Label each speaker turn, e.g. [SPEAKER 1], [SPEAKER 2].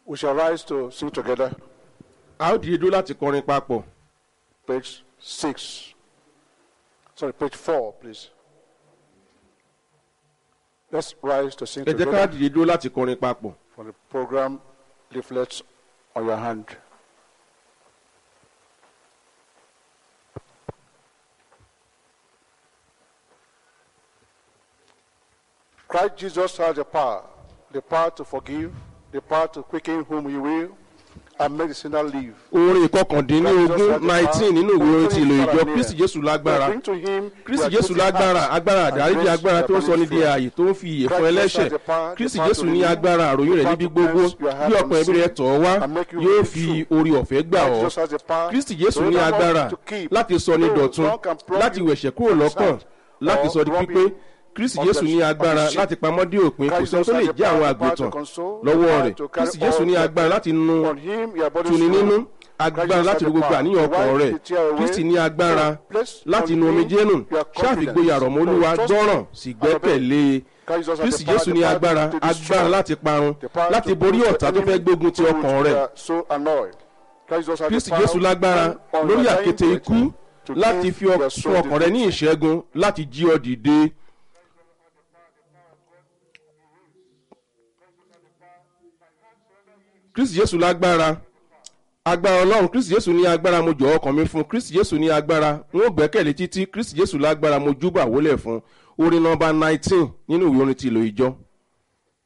[SPEAKER 1] We shall rise to sing together.
[SPEAKER 2] a ó dìde dúró láti kọrin papọ̀
[SPEAKER 1] Page six. Sorry, page four, please. Let's rise to sing
[SPEAKER 2] ẹ jẹ́ ká
[SPEAKER 1] together
[SPEAKER 2] dìde dúró láti kọrin papọ̀.
[SPEAKER 1] for the program leaflets on your hand. Christ Jesus has the power, the power to forgive, the power to quicken whom he will, and make the sinner live.
[SPEAKER 2] orin ìkọkàndínlógún nineteen nínú ìwé orin ti ìlò ìjọ kristi jésù lágbára
[SPEAKER 1] Bring to him
[SPEAKER 2] kristi
[SPEAKER 1] their
[SPEAKER 2] jésù
[SPEAKER 1] guilty
[SPEAKER 2] lágbára
[SPEAKER 1] hearts
[SPEAKER 2] agbára
[SPEAKER 1] and
[SPEAKER 2] àdáríjì
[SPEAKER 1] grace
[SPEAKER 2] agbára tó ń
[SPEAKER 1] their
[SPEAKER 2] sọ ní di
[SPEAKER 1] burning
[SPEAKER 2] ààyè tó ń fi ìyè fún ẹlẹ́ṣẹ̀ kristi jésù ní agbára àròyìn rẹ̀ níbi gbogbo bí ọkàn ẹbí rẹ̀ tọ̀ ọ́ wá yóò fi orí ọ̀fẹ́ gbà ọ́
[SPEAKER 1] Jesus has the power
[SPEAKER 2] kristi jésù
[SPEAKER 1] to
[SPEAKER 2] ní
[SPEAKER 1] enable
[SPEAKER 2] agbára
[SPEAKER 1] to keep
[SPEAKER 2] láti sọ ní
[SPEAKER 1] those
[SPEAKER 2] dọ̀tun
[SPEAKER 1] wrong and wrong
[SPEAKER 2] láti wẹ̀ṣẹ̀ kúrò lọ́kàn láti sọ di pípé kristi jésù ní agbára láti pamọ́ dé òpin kò sẹ́ni tó lè jẹ́ àwọn àgùntàn lọ́wọ́ rẹ̀ kristi jésù ní agbára láti nu
[SPEAKER 1] on him your body
[SPEAKER 2] tuni nínú agbára láti ro gbogbo àníyàn ọkàn rẹ̀ kristi ní agbára láti nu omijé nù ṣáàfìgboyà rọ̀ mọ́ olúwa gbọ́ràn sì gbẹ́kẹ̀lé kristi jésù ní agbára agbára láti parun láti borí ọ̀tá tó fẹ́ gbógun ti ọkàn rẹ̀ kristi jésù lágbára lórí àkéte ikú láti fi ọ- fún ọkàn rẹ ní ìṣẹ́gun láti jí ọ dìde. kristi jésù lágbára agbára ọlọ́run kristi jésù ní agbára mo jọ̀ọ́ ọkàn mi fún kristi jésù ní agbára n ó gbẹ́kẹ̀lé títí kristi jésù lágbára mo júbà wólẹ̀ fún orin nọmba nineteen nínú ìwé orin ti ìlò ìjọ.